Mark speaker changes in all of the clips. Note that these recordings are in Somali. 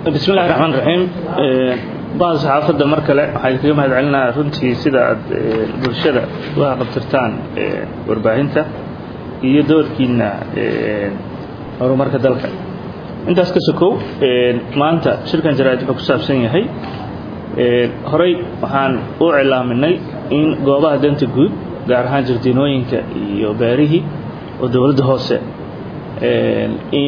Speaker 1: bismi illahi raxmaan raxiim bahda saxaafadda mar kale waxaan kaga mahad celinaa runtii sida aad bulshada uga qabtirtaan warbaahinta iyo doorkiina horumarka dalka intaas ka sokow maanta shirkan jaraa'id wuxuu ku saabsan yahay horey waxaan u cilaaminay in goobaha danta guud gaar ahaan jardiinooyinka iyo beerihii oo dowladda hoose in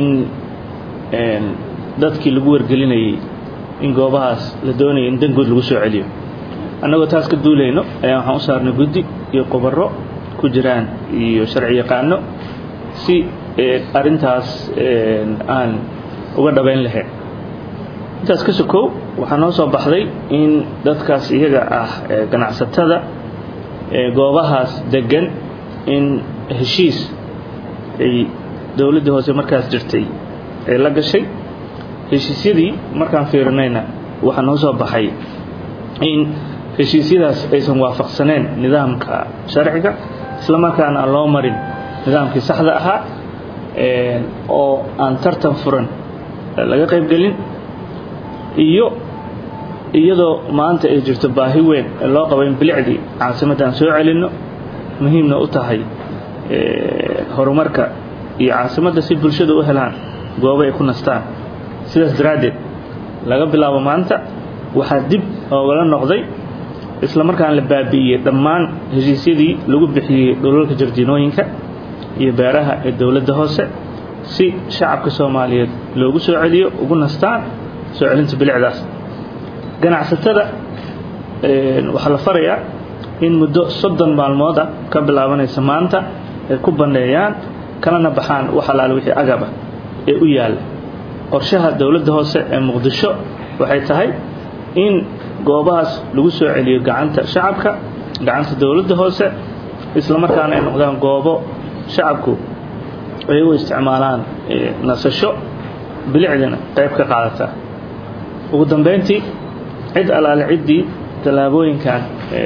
Speaker 1: dadkii lagu wargelinayay in goobahaas la doonaya in dan guud lagu soo celiyo annagoo taas ka duulayno ayaa waxaan u saarnay guddi iyo qubaro ku jiraan iyo sharci yaqaano si arrintaas aan uga dhabayn lahayn intaas ka sokow waxaa noo soo baxday in dadkaas iyaga ah ganacsatada goobahaas degan in heshiis ay dowladdii hoose markaas jirtay ay la gashay heshiisyadii markaan fiirinayna waxaa noo soo baxay in heshiisyadaas aysan waafaqsaneen nidaamka sharciga isla markaana aan loo marin nidaamkii saxda ahaa oo aan tartan furan laga qaybgelin iyo iyadoo maanta ay jirto baahi weyn ee loo qabo in bilicdii caasimaddan soo celinno muhiimna u tahay horumarka iyo caasimadda si bulshada u helaan goobo ay ku nastaan sidaas daraaddeed laga bilaabo maanta waxaa dib oogala noqday isla markaan la baabi'iyey dhammaan heshiisyadii lagu bixiyey dhulalka jardiinooyinka iyo beeraha ee dowladda hoose si shacabka soomaaliyeed loogu soo celiyo ugu nastaan soo celinta bilicdaas ganacsatada waxaa la farayaa in muddo soddon maalmood ah ka bilaabanaysa maanta ay ku banneeyaan kalana baxaan wax alaale wixii agaba ee u yaalla qorshaha dowladda hoose ee muqdisho waxay tahay in goobahaas lagu soo celiyo gacanta shacabka gacanta dowladda hoose isla markaana ay noqdaan goobo shacabku ay u isticmaalaan nasasho bilicdina qayb ka qaadataa ugu dambayntii cid alaale ciddii tallaabooyinkan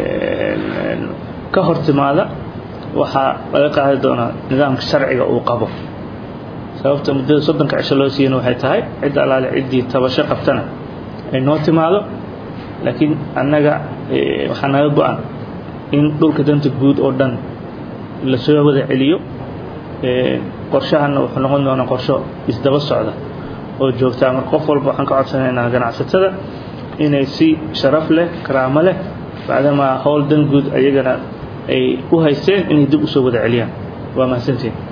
Speaker 1: ka hor timaada waxaa laga qaadi doonaa nidaamka sharciga uu qabo sababta muddada soddonka cisho loo siiyana waxay tahay cid alaale ciddii tabasho qabtana ay noo timaado laakiin annaga waxaa naga go-an in dhulka danta guud oo dhan la soo wada celiyo qorshahanna wuxuu noqon doonaa qorsho isdaba socda oo joogtaa marka qof walba waxaan ka codsanaynaa ganacsatada inay si sharaf leh karaamo leh bacdamaa howl dan guud ayagana ay u haysteen inay dib u soo wada celiyaan waa mahadsantiin